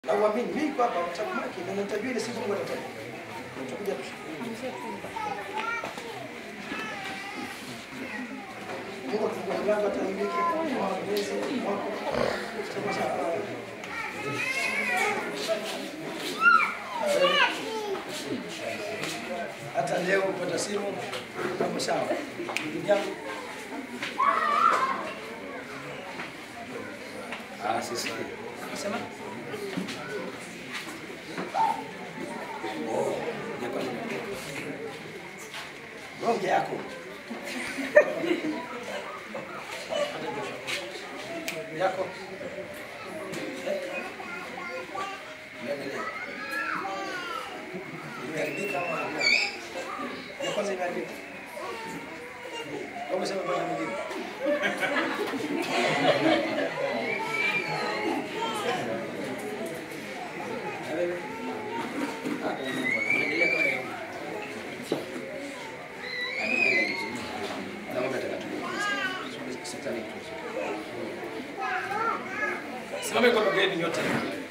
na uamini. Mimi kwa hapa mtakumaki na nitajua ile siku Mungu atataja. Tutakuja tu. Mungu atafungua mlango hata hii wiki kwa mwezi mwaka. Tutakuwa sawa. Hata leo upata simu kama sawa. Ndugu yangu Ah, sisi. sema Oh, ya kwanza. ronge yako yako Niangalie. imeharibika ama hapana? ya kwanza imeharibika au umesema bwana mwingine Na wewe? Ah, unaendelea kama leo. Anaendelea vizuri. Na mambo yatakatulia. Sitani tu. simame kwa mageni nyote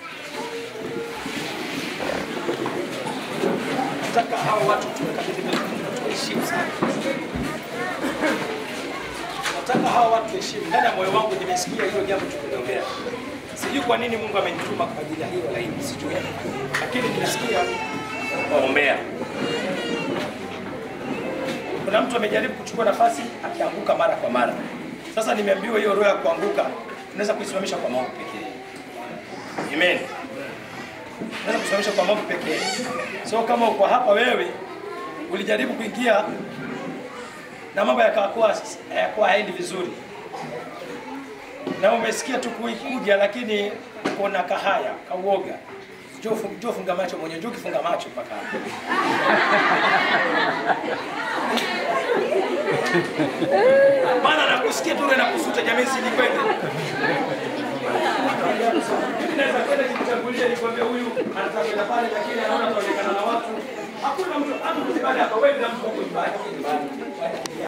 nataka hawa watu tuwekabidhi mbele za Mungu, tuwaheshimu sana nataka hawa watu heshimu ndani ya moyo wangu nimesikia hilo jambo tukuliombea sijui kwa nini mungu amenituma kwa ajili ya hiyo laini sijui lakini nimesikia waombea kuna mtu amejaribu kuchukua nafasi akianguka mara kwa mara sasa nimeambiwa hiyo roho ya kuanguka unaweza kuisimamisha kwa maombi pekee amen unaweza kusimamisha kwa maombi pekee so kama uko hapa wewe ulijaribu kuingia na mambo yakakuwa hayakuwa haendi vizuri na umesikia tu kuikuja lakini kuna kahaya kauoga njoo fu- njoo funga macho mwenyewe njoo kifunga macho mpaka hapo maana nakusikia tu nakusuta jamii sini kwende mimi naweza kwenda nikutangulia nikwambia huyu anataka kwenda pale lakini anaona tuonekana na watu hakuna mtu hata mtu baada ya kawaida mtu huko nyumbani